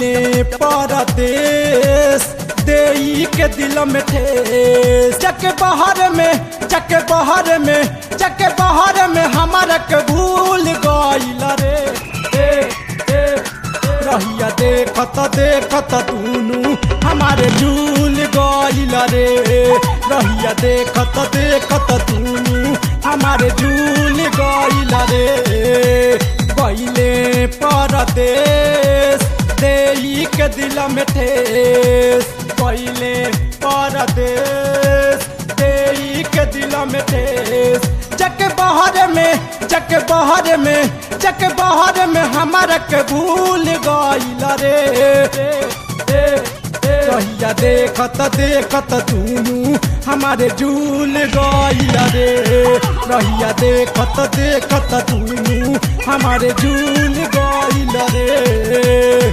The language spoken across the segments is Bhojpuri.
परदेश देई के दिल में ठेस जके बाहर में जके बाहर में जके बाहर में हमारा के भूल गइल रे ए, ए, रहिया देखत देखत दुनू हमारे झूल गइल रे रहिया देखत देखत दुनू हमारे झूल गइल रे गइले परदेश देई के दिल में ठेस गइले परदेश देई के दिल में ठेस जके बाहर में जके बाहर में जके बाहर में हमारा के भूल गइल रे कहिया देखत देखत दुनू हमारे झूल गइल रे रहिया देखत देखत दुनू हमारे झूल गइल रे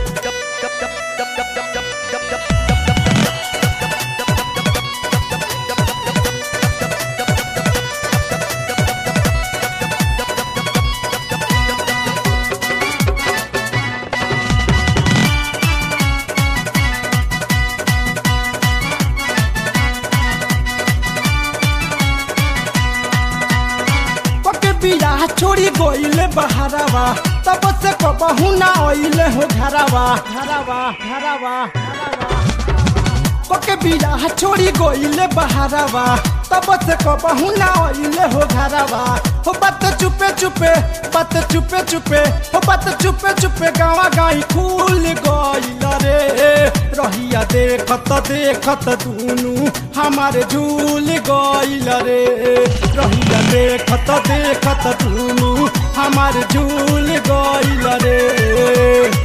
पके बियाह छोड़ी गइले बहारावा तब से कबहू ना अइले हो घरावा घरावा घरावा पके बियाह छोड़ी गइले बहारावा तब से कबहू ना अइले हो घरावा हो बात चुपे चुपे बात चुपे चुपे हो बात चुपे चुपे गावा गाई खुल गइल रे रहिया देखत देखत दुनू हमारे झूल गइल रे रहिया देखत देखत दुनू हमारे झूल गइल रे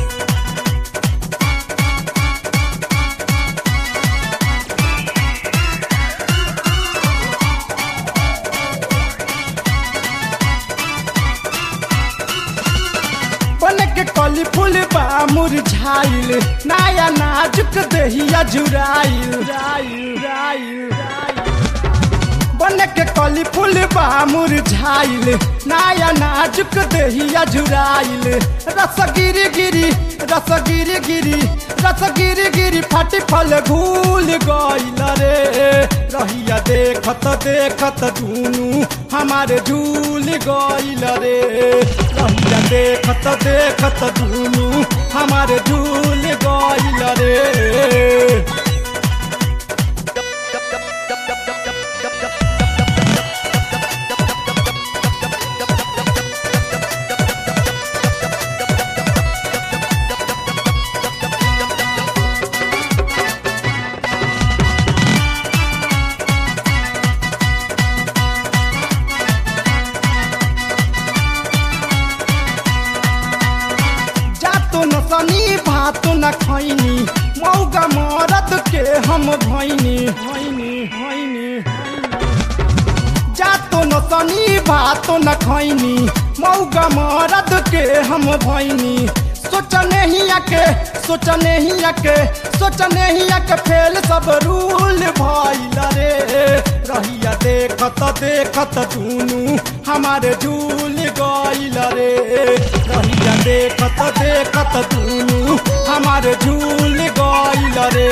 बन के कली फूल बा मुरझाइल नया नाजुक देहिया जुराइल राइल राइल बन के कली फूल बा मुरझाइल नया नाजुक देहिया जुराइल रस गिरी गिरी रस गिरी गिरी रस गिरी गिरी फाटी फल घूल गइल रे रहिया देखत देखत दुनू हमारे झूल गइल रे रहिया देखत देखत दुनू हमारे झूल गइल रे जातो न सनी भातो न खैनी मौगा मरद के हम भैनी भैनी भैनी जातो न सनी भातो न खैनी मौगा मरद के हम भैनी सोचने ही आके सोचने ही आके सोचने ही आके फेल सब रूल भइल रे रहिया देखत देखत दुनू हमारे झूल गइल रे रहिया देखत देखत दुनू हमारे झूल गइल रे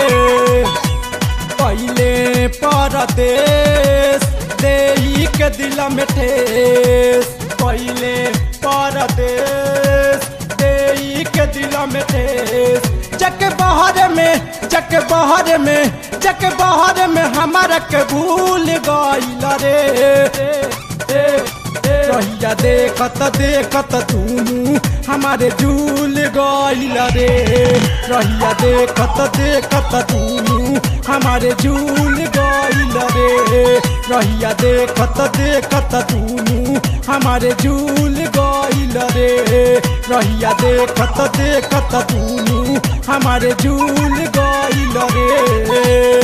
पहले परदेश देई के दिल में ठेस पहले परदेश देई के दिल में ठेस जक बाहर में जक बाहर में जक बाहर में हमारा के भूल गइल रे कहिया देखत देखत दुनू हमारे झूल गइल रे रहिया देखत देखत दुनू हमारे झूल गइल रे रहिया देखत देखत दुनू हमारे झूल गइल रे रहिया देखत देखत दुनू हमारे झूल गइल रे